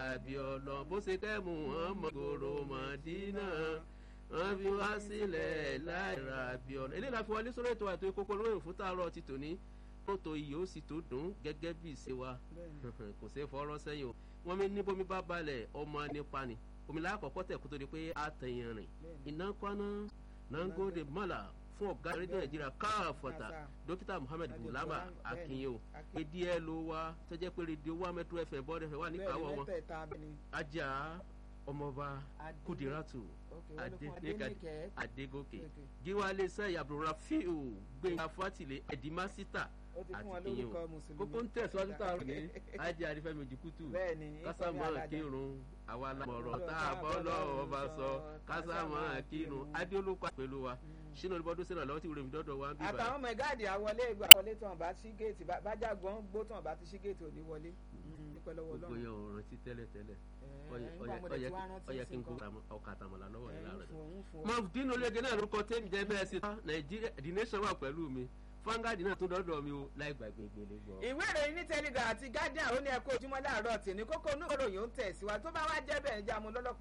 bí ọlọ bó ṣe kẹ́ muhammed gòrò mọ̀dínà wọ́n fi wá sílẹ̀ láìra bí ọlọ. eléyìí la fi wọlé sórí ètò àti kókó lóyún fún tààrọ̀ ti tòní mọ́tò iyì ó sì tó dùn gẹ́gẹ́ bí ìṣe wa kò sí fọ́rọ́ sẹ́yìn o wọ́n mi ní bómi bá balẹ̀ ọmọ nípa ni omi lákọ̀ọ́kọ́ tẹ̀ kó tó di pé a tẹ̀yìn rìn iná kwana nangode mọ́là fún ọ̀gá rédíò nàìjíríà káàfọ̀tà dókítà muhammed bulama akinyo èdè ẹ ló wá tó jẹ́ pé rédíò wa metro fm bọ́ọ̀dù fm wà níkàwọ́ wọn ajá ọmọọba kudiratu adegoke giwale sẹyìn abdulrafiu gbẹngà fatile ẹdìmásítà àti ìyẹn kókó ń tẹ̀síwájú tá a rò ní ajé àrífẹ́mi ojúkútù kásámọ́ kírun àwa làmọ̀rọ̀ tá a bọ́ lọ́wọ́ bá sọ kásámọ́ kírun adéolókọ́ pẹ̀lú wa sínú olùbọ́dún sínú àlọ́ tí wúrẹ́ mi dọ́dọ̀ wa ń bí báyìí. àtàwọn ọmọ ẹ̀gáàdì àwọlé ìgbà wọlé tí wọn bá sí géètì bájàgbọ́n gbó tí wọn bá ti sí géètì òní wọlé nípẹ́ lọ́wọ́ gbogbo yẹn ò rántí tẹ́lẹ̀ tẹ́lẹ̀ ọyẹ kí n kó ọkà àtàmọ̀lá lọ́wọ́ yẹn láàrẹ̀. mo dín ológe náà lórúkọ tẹ́mi jẹ́ bẹ́ẹ̀ sí nàìjíríà the nation wà pẹ̀lú mi fangadi náà tún dọ́dọ̀ mi o láì gbàgbé gbélé gbọ́. ìwé ìròyìn ní telegram àti guardian ó ní ẹ̀kọ́ ojúmọ́ láàárọ̀ tì ní kókó onú ìròyìn ó ń tẹ̀síwájú tó bá wá jẹ́ bẹ́ẹ̀ ń jámu lọ́lọ́kùn